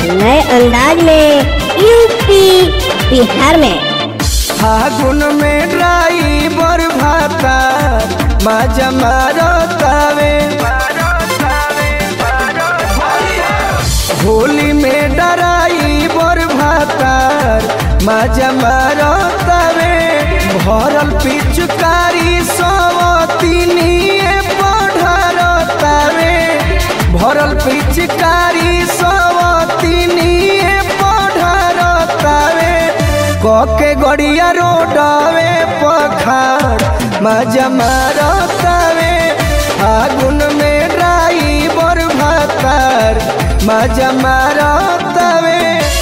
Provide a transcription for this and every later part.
नए अंदाज में यूपी बिहार में फागुन में ड्राइवर भाता मजा मारतावे होली में ड्राइवर भातार मजा मारतावे भरल पिचकारी सवतिनिए पढ़रतावे भरल पिचकारी सवतिनिए पढ़रतावे कके गड़िया रोडवे पखार मजा मारतावे फागुन में ड्राइवर भातार मजा मारतावे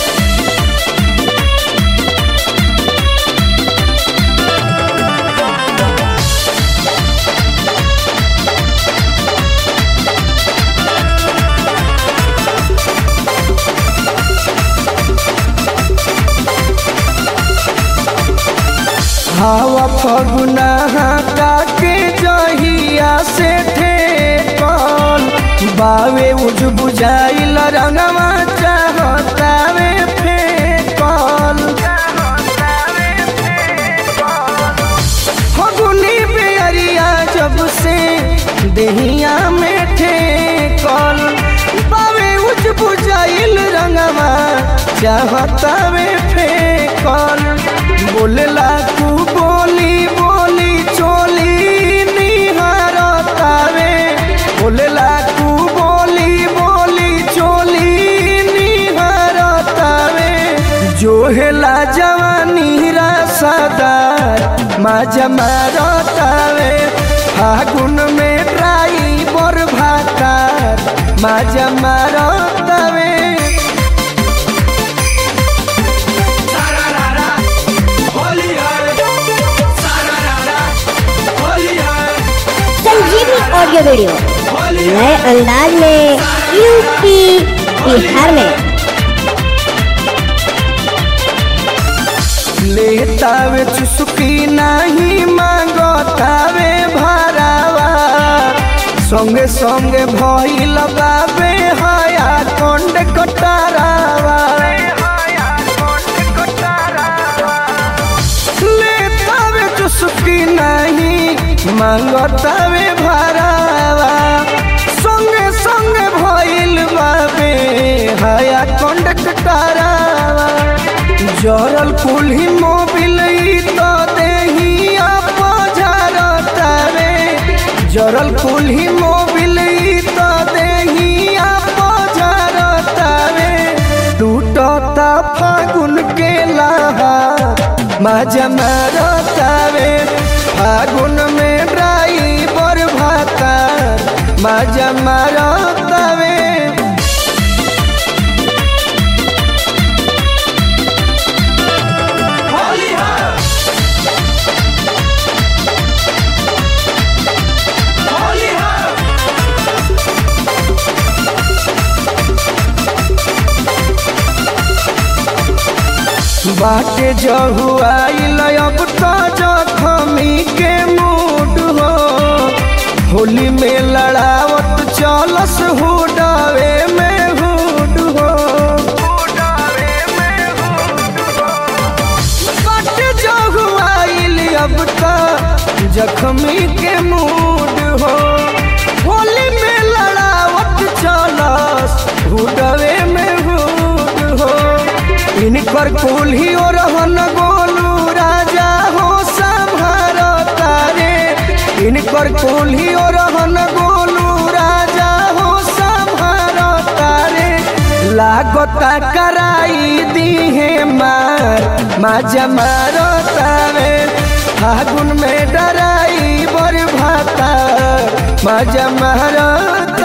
हवा फगुना के जहिया से ठेकल बावे उज बुझाइल रंगवा चाहतावे फेकल फगुनी बेरिया जब से देहिया में ठेकल बावे उज बुझाइल रंगवा चाहतावे फेकल बोलेला तू बोली बोली चोली निहारतावे बोलेला तू बोली बोली चोली निहारतावे जोहेला जवानी रसदार मजा मारतावे फागुन में ड्राइवर भातार मजा मारतावे संजीवनी ऑडियो वीडियो नए अंदाज में यूपी बिहार में लेतावे चुस्की नहीं मांगतावे भरावा संगे संगे भई लगावे हया कंड कटारावा लेतावे चुस्की नहीं मांगतावे भरावा संगे संगे भइल बाबे हया कंड कटारावा जरल कुल्ही मोबिल तो देहिया पझरतावे जरल कुल्ही मोबिल तो देहिया पझरतावे टूटता फागुन के लहार मजा मारतावे फागुन में ड्राइवर भातार मजा मारतावे बाटे जहुआइल अब तो जखमी के मूड हो होली में लड़ावत चलस हुडवे में हुड हो बाटे जहुआइल अब तो जखमी के मूड हो होली में लड़ावत चलस हुडवे में हुड हो इनकर कुल्ही और रहन गोलू राजा हो संभार तारे इनकर कुल्ही और रहन गोलू राजा हो संभार तारे लागता कराई दीहे मार मजा मारो तारे फागुन में डराई बर भाता मजा मारो